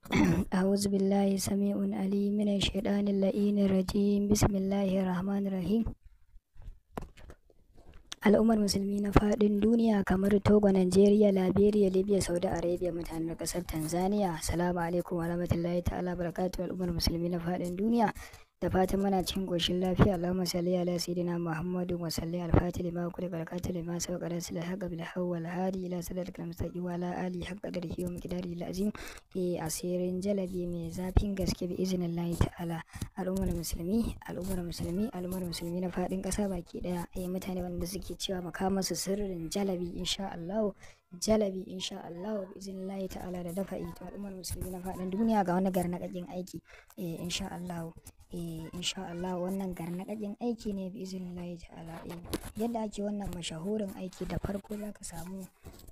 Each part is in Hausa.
أعوذ بالله سميع عليم من الشيطان اللئين الرجيم بسم الله الرحمن الرحيم al'ummar musulmi na faɗin duniya kamar togo nigeria liberia libya saudi arabia mutanen ƙasar tanzania assalamu alaikum wa rahmatullahi ta'ala barakatuhu al'ummar musulmi na faɗin duniya da fatan muna cikin ƙoshin lafiya Allahumma salli ala sayyidina Muhammadu wa salli al fatih lima kulli barakatuh lima sabaqa rasul haqqa bil hawwal hadi ila sadatil mustaqim wa ala ali haqqa qadrihi wa miqdarihi al azim e asirin jalabi mai zafin gaske bi iznillahi ta'ala al'ummar musulmi al'ummar musulmi al'ummar musulmi na fadin kasa baki daya eh mutane wanda suke cewa makama su sirrin jalabi insha Allah jalabi insha Allah bi iznillahi ta'ala da dafa'i to al'ummar musulmi na fadin duniya ga wani garnakakin aiki eh insha Allah eh insha Allah wannan garnakakin aiki ne bi iznillahi ta'ala eh yadda ake wannan mashahurin aiki da farko zaka samu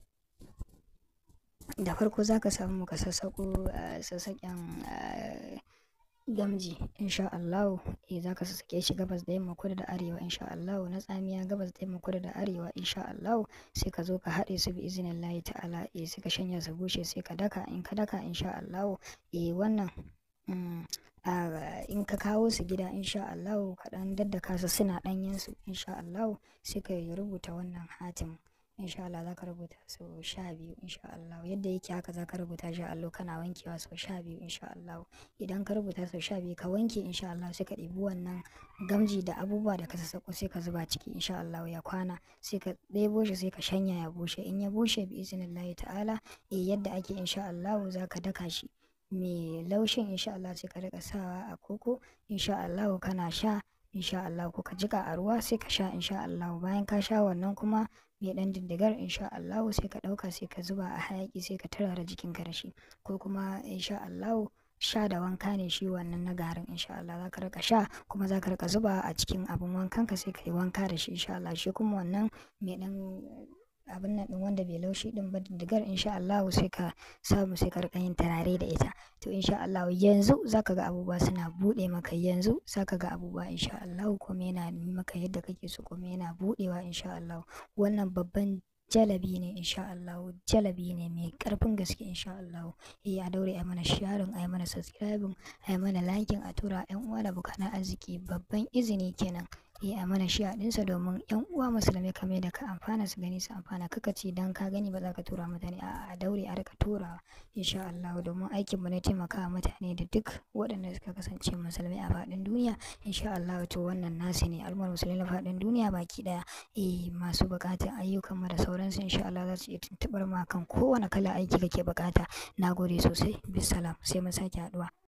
da farko zaka samu ka sassako sassaken gamji insha Allah eh zaka sassake shi gabas da yamma kudu da arewa insha Allah na tsamiya gabas da yamma kudu da arewa insha Allah sai ka zo ka haɗe su bi iznillahi ta'ala eh sai ka shanya su bushe sai ka daka in ka daka insha Allah eh wannan in ka kawo su gida insha Allah ka dan daddaka su suna ɗanyen su insha Allah sai ka rubuta wannan hatim insha Allah za ka rubuta sau sha biyu insha Allah yadda yake haka za ka rubuta shi allo kana wankewa sau sha biyu insha Allah idan ka rubuta sau sha biyu ka wanke insha Allah sai ka ɗebi wannan gamji da abubuwa da ka sassaƙo sai ka zuba ciki insha Allah ya kwana sai ka ɗebo shi sai ka shanya ya bushe in ya bushe bi iznillahi ta'ala eh yadda ake insha Allah za ka daka shi mai laushin insha Allah sai ka riƙa sawa a koko insha Allah kana sha insha Allah ko ka jika a ruwa sai ka sha insha Allah bayan ka sha wannan kuma mai dan diddigar insha Allah sai ka dauka sai ka zuba a hayaki sai ka turara jikin ka da shi ko kuma insha Allah sha da wanka ne shi wannan na garin insha Allah za ka rika sha kuma za ka rika zuba a cikin abin wankan ka sai ka yi wanka da shi insha Allah shi kuma wannan mai dan abin nan din wanda bai laushi din ba diddigar insha Allah sai ka samu sai ka rika yin turare da ita to insha Allah yanzu zaka ga abubuwa suna bude maka yanzu zaka ga abubuwa insha Allah kuma yana yi maka yadda kake so kuma yana budewa insha Allah wannan babban jalabi ne insha Allah jalabi ne mai karfin gaske insha Allah eh a daure a mana sharing a mana subscribing a mana liking a tura yan uwa da bukana arziki babban izini kenan eh a mana shi ɗinsa domin yan uwa musulmai kame da ka amfana su gani su amfana kaka ce dan ka gani ba za ka tura mutane a daure a rika turawa insha Allah domin aikin mu ne taimaka mutane da duk waɗanda suka kasance musulmai a faɗin duniya insha Allah to wannan nasi ne al'ummar musulmai na faɗin duniya baki ɗaya eh masu buƙatar ayyukan mu da sauransu insha Allah za su iya tuntuɓar ma kan kowane kala aiki kake buƙata nagode sosai bisalam sai mun sake haɗuwa